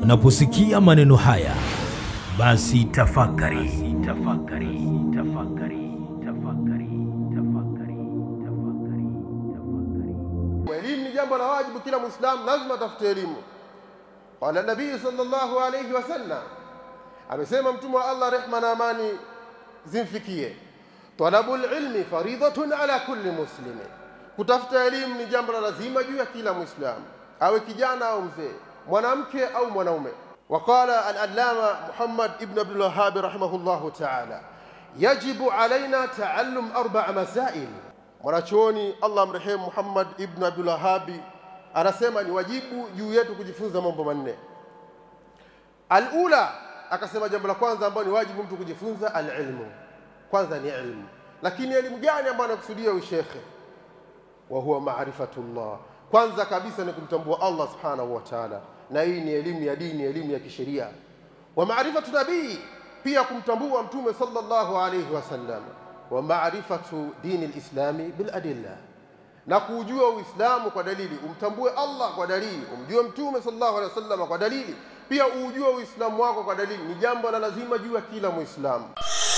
Unaposikia maneno haya, basi tafakari. Tafakari, tafakari, tafakari, tafakari, tafakari, tafakari. Elimu ni jambo la wajibu, kila Muislamu lazima atafute elimu. Qala Nabii sallallahu alayhi wasallam, amesema Mtume wa Allah, rehma na amani zimfikie, talabul ilmi faridhatun ala kulli muslimin, kutafuta elimu ni jambo la lazima juu ya kila Muislamu, awe kijana au mzee, mwanamke au mwanaume. وقال العلامة محمد ابن عبد الوهاب رحمه الله تعالى يجب علينا تعلم أربع مسائل mwanachuoni Allah mrehemu Muhammad ibn Abdul Wahabi anasema ni wajibu juu yetu kujifunza mambo manne. Alula, akasema jambo la kwanza ambalo ni wajibu mtu kujifunza alilmu, kwanza ni ilmu. Lakini elimu gani ambayo anakusudia ushekhe? wa huwa maarifatullah, kwanza kabisa ni kumtambua Allah subhanahu wa ta'ala, na hii ni elimu ya dini, elimu ya kisheria. Wa maarifatu nabii, pia kumtambua Mtume sallallahu alayhi wasallam wa maarifatu dini lislami biladilla, na kuujua Uislamu kwa dalili. Umtambue Allah kwa dalili, umjue Mtume sallallahu alaihi wasallam kwa dalili, pia uujue Uislamu wako kwa dalili. Ni jambo la lazima juu ya kila Muislamu.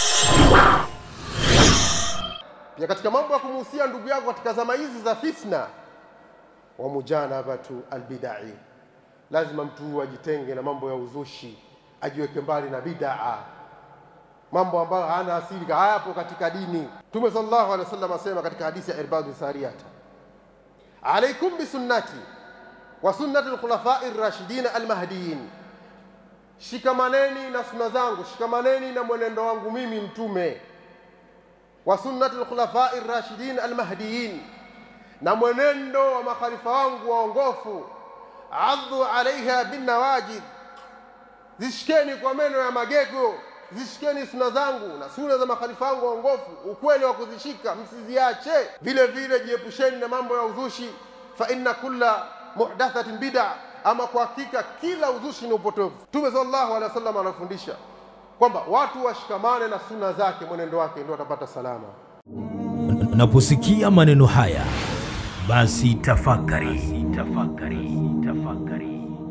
Pia katika mambo ya kumuhusia ndugu yako katika zama hizi za fitna, wa mujanabatu albidai, lazima mtu ajitenge na mambo ya uzushi, ajiweke mbali na bid'a mambo ambayo hana asili hayapo katika dini. Mtume sallallahu alaihi wasallam asema katika hadithi ya Irbad Sariyata, alaikum bisunnati wa sunnati alkhulafai rashidin almahdiyin, shikamaneni na sunna zangu, shikamaneni na mwenendo wangu mimi Mtume, wa sunnati alkhulafai rashidin almahdiyin, na mwenendo wa makhalifa wangu waongofu, addu alaiha binnawajid, zishikeni kwa meno ya magego zishikeni suna zangu na suna za makhalifa wangu waongofu, ukweli wa kuzishika msiziache. Vile vile jiepusheni na mambo ya uzushi, fa inna kulla muhdathatin bid'a, ama kwa hakika kila uzushi ni upotovu. Mtume sallallahu alaihi wasallam anafundisha kwamba watu washikamane na suna zake, mwenendo wake, ndio watapata salama. Unaposikia maneno haya, basi tafakari. Tafakari, tafakari.